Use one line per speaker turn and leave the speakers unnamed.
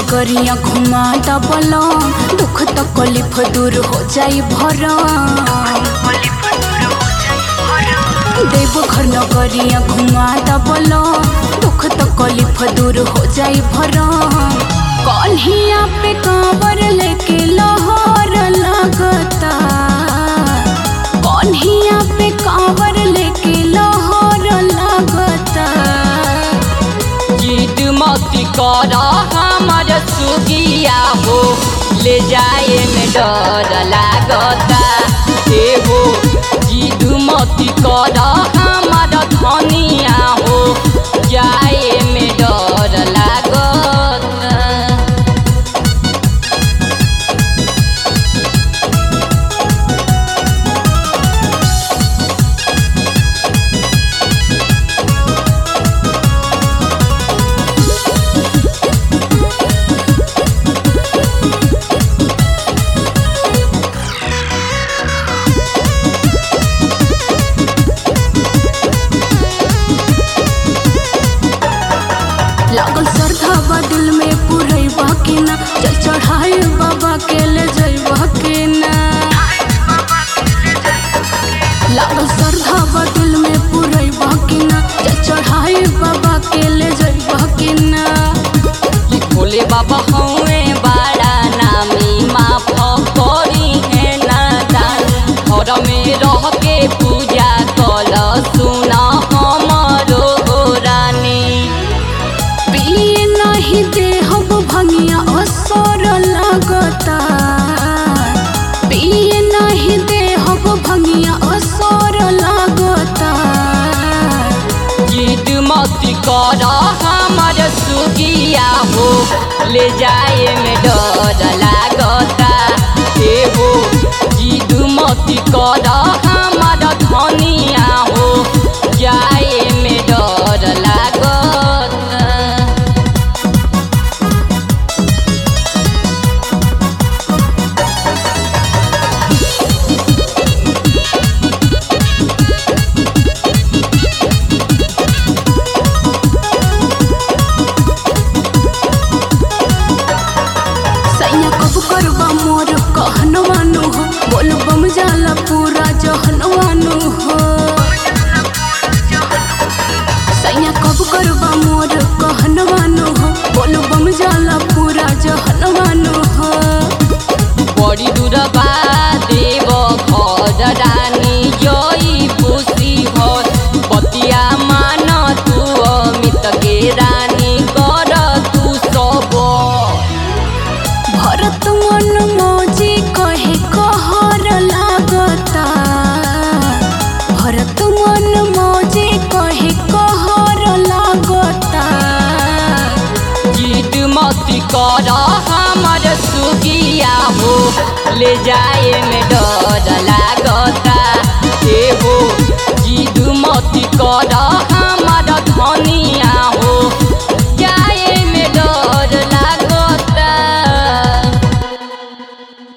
नगरिया घुमा दबलम दुख तकलीफ दूर हो जाई भरम देवघर नगरिया घुमा दबलम दुख तकलीफ दूर हो जाई भरम कन्हिया पे कांवर लेके लहर लगता कन्हिया पे कांवर लेके लहर लगता
जिद मती कर हमर सुगिया हो ले जाए में डर लागता हे हो जिद मती कर हमर धनिया हो जाए में डर लागता
लागल श्रद्धा बा दिल में पुरैबा के ना चल चढ़ाई बाबा के ले जैबा के ना लागल श्रद्धा बा दिल में पुरैबा के ना चल चढ़ाई बाबा के ले जैबा के ना
कि भोले बाबा हौए बड़ा नामी माफ करी है नादान घर में रह के पूजा कल सुन हमरो रानी
पिए नहीं देहब भंगिया असर लगता पिए नहीं देहब भंगिया असर लगता
जिद मती कर हमर सुगिया हो ले जाए में डर लागता हे हो जिद मती कर हमर धनिया हो जाए में डर लागता
सैया कब करबा मोर कहनवानु हो बोल बम जाला पूरा जहनवानु हो सैया कब करबा मोर कहनवानु हो बोल बम जाला पूरा जहनवानु हो
बड़ी दूर बा देव घर रानी जई खुशी हो बतिया मान तू अमित के रानी कर तू सब
भरत मन मौजी कहे कहर लागता भरत मन मौजी कहे कहर लागता
जीत मती कर हमर सुगिया हो ले जाए में डर